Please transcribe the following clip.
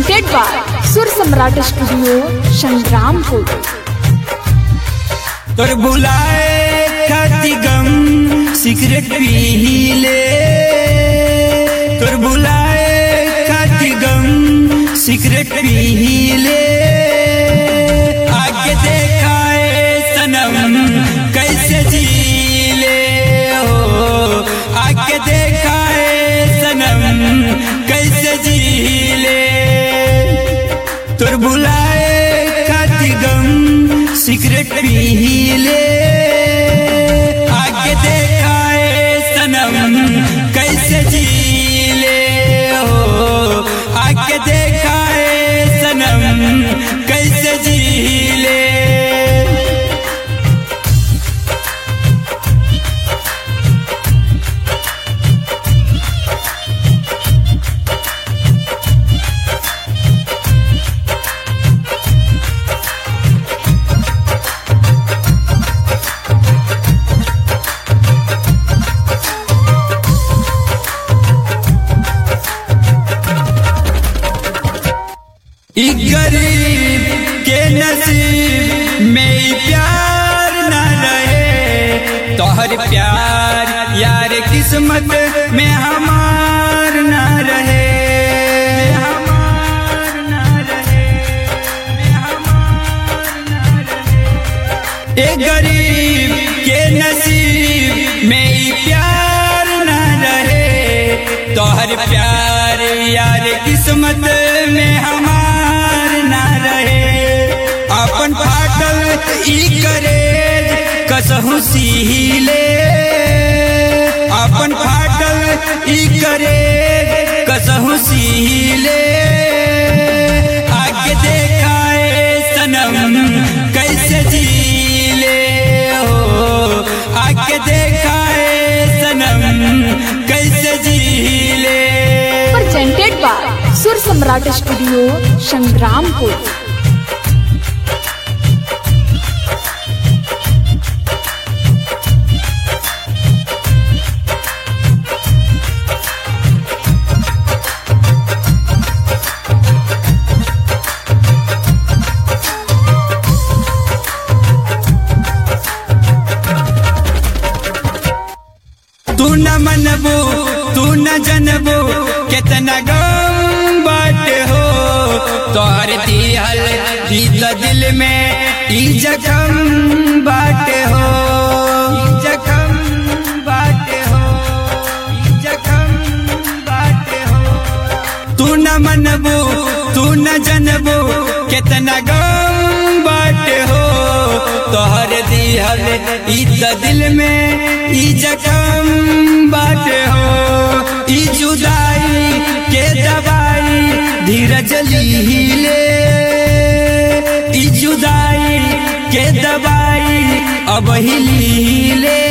presented by Sur Samrat Studio, Shangrampur. तोर बुलाए खाती गम सिगरेट पी ले तोर बुलाए खाती गम सिगरेट पी ले आगे देखाए सनम कैसे जी ले हो आगे देखाए सनम कैसे जी ले तोर बुलाए खाती गम सिगरेट पी ले आगे देखाए सनम कैसे जी ले हो आगे देखाए सनम कैसे जी ले ई गरीब के नसीब में ई प्यार न रहे तोहर प्यार यार किस्मत में हमार न रहे हमार न रहे, हमार न रहे। ए गरीब के नसीब में ई प्यार न रहे तोहर प्यार यार किस्मत में हमार न रहे अपन फाटल ई करे कसहु सीले अपन फाटल ई करे कसहु सीले आगे देखाए सनम कैसे जीले हो आगे देखाए सनम कैसे जीले Presented by Sur Samrat Studio, Shangrampur. तू न मनबू तू न जनबू कितना गम बाटे हो तोहर दिहल ई त दिल में ई जखम बाटे हो ई जखम बाटे हो ई जखम बाटे हो तू न मनबू तू न जनबू कितना गम बाटे हो तोहर दिहल ई त दिल में ई जखम बाटे हो ई जुदाई के दवाई धीरज लीले ई जुदाई के दवाई अब ही लीले